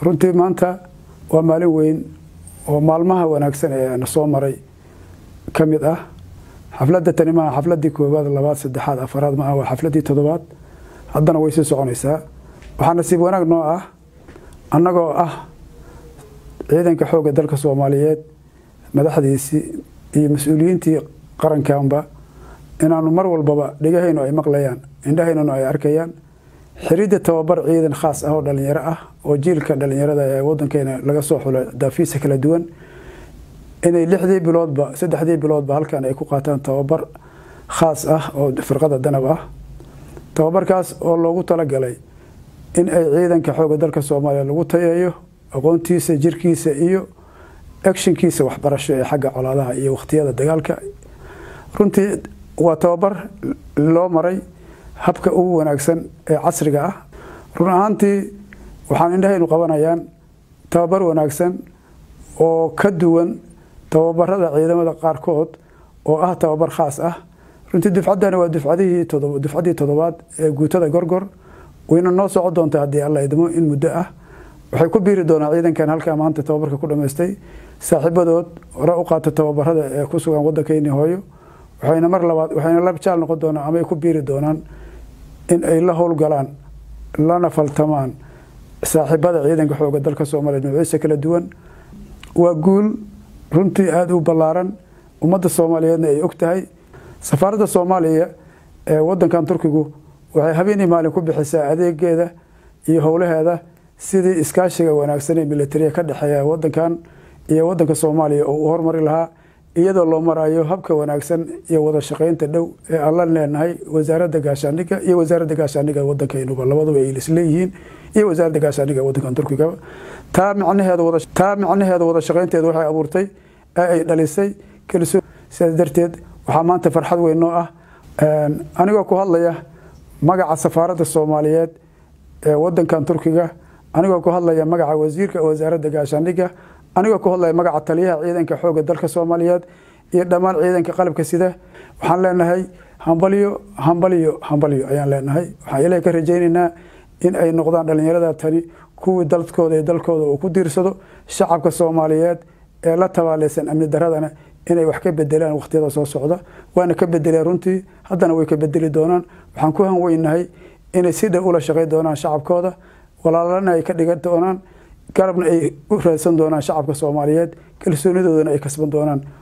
runtii maanta waa maalin weyn oo maalmaha wanaagsan ee na soo maray ka mid ah xafladda tani maaha xafladdii koowaad labaad saddexaad afaraad maaha waa xafladdii toddobaad haddana way sii soconaysaa waxaa nasiib wanaag noo ah annagoo ah ciidanka xoogga dalka soomaaliyeed madaxdiisii iyo mas-uuliyiintii qarankanba inaanu mar walbaba dhegahaynu ay maqlayaan indhahaynuna ay arkayaan xiridda tababar ciidan khaas ah oo dhalinyaro ah oo jiilka dhalinyarada ee wadankeena laga soo xulo daafiisa kala duwan inay lixdii biloodba saddexdii biloodba halkan ay ku qaataan tababar khaas ah oo firqada danab ah tababarkaas oo loogu talagalay in ay ciidanka xoogga dalka soomaaliya lagu tayeeyo aqoontiisa jirkiisa iyo actionkiisa waxbarasho ee xagga colaadaha iyo wakhtiyada dagaalka runtii waa tababar loo maray habka ugu wanaagsan ee casriga ah run ahaantii waxaan indhahaynu qabanayaan tababar wanaagsan oo ka duwan tababarada ciidamada qaarkood oo ah tababar khaas ah runtii dufcaddani waa dufcadihii dufcaddii toddobaad ee guutada gorgor wayna noo soco doonta haddii alla idmo in muddo ah waxay ku biiri doonaa ciidankan halkaa maanta tababarka ku dhammaystay saaxiibadood hore u qaata tababarada ee ku sugan waddankeyni hooyo waxayna mar labaad waxayna la jaal noqon doonaan ama ay ku biiri doonaan in ay la howlgalaan lana faltamaan saaxiibada ciidanka xooga dalka soomaaliya nuuciisa kala duwan waa guul runtii aada u ballaaran ummadda soomaaliyeedna ay og tahay safaaradda soomaaliya ee wadankan turkigu waxay habeenii maalin ku bixisaa adeegeeda iyo howlaheeda sidii iskaashiga wanaagsan ee militariya ka dhexeeya wadankan iyo wadanka soomaaliya oo uu hormari lahaa iyadoo loo marayo habka wanaagsan iyo wada shaqaynta dhow ee aan la leenahay wasaaradda gaashaandhigga iyo wasaaradda gaashaandhigga wadankaynuba labaduba ay isleeyihiin iyo wasaaradda gaashaandhigga wadankan turkiga taa micnaheeda wada taa micnaheeda wada shaqaynteeda waxay abuurtay ee ay dhalisay kalsoon sidaas darteed waxaa maanta farxad weyn noo ah anigoo ku hadlaya magaca safaaradda soomaaliyeed ee wadankan turkiga anigoo ku hadlaya magaca wasiirka wasaaradda gaashaandhigga anigoo ku hadlaya magaca taliyaha ciidanka xoogga dalka soomaaliyeed iyo dhammaan ciidanka qalabka sida waxaan leenahay hambalyo hambalyo hambalyo ayaan leenahay waxaan ilahay ka rajaynaynaa in ay noqdaan dhalinyarada tani kuwii dalkooda iyo dalkooda uu ku diirsado shacabka soomaaliyeed ee la tabaaleysan amni daradana inay wax ka bedelaan wakhtiyada soo socda waana ka bedeleen runtii haddana way ka bedeli doonaan waxaan ku hanweynahay inay si dhow ula shaqay doonaan shacabkooda walaalana ay ka dhigan doonaan garabna ay u raadsan doonaan shacabka soomaaliyeed kalsoonidoodana ay kasban doonaan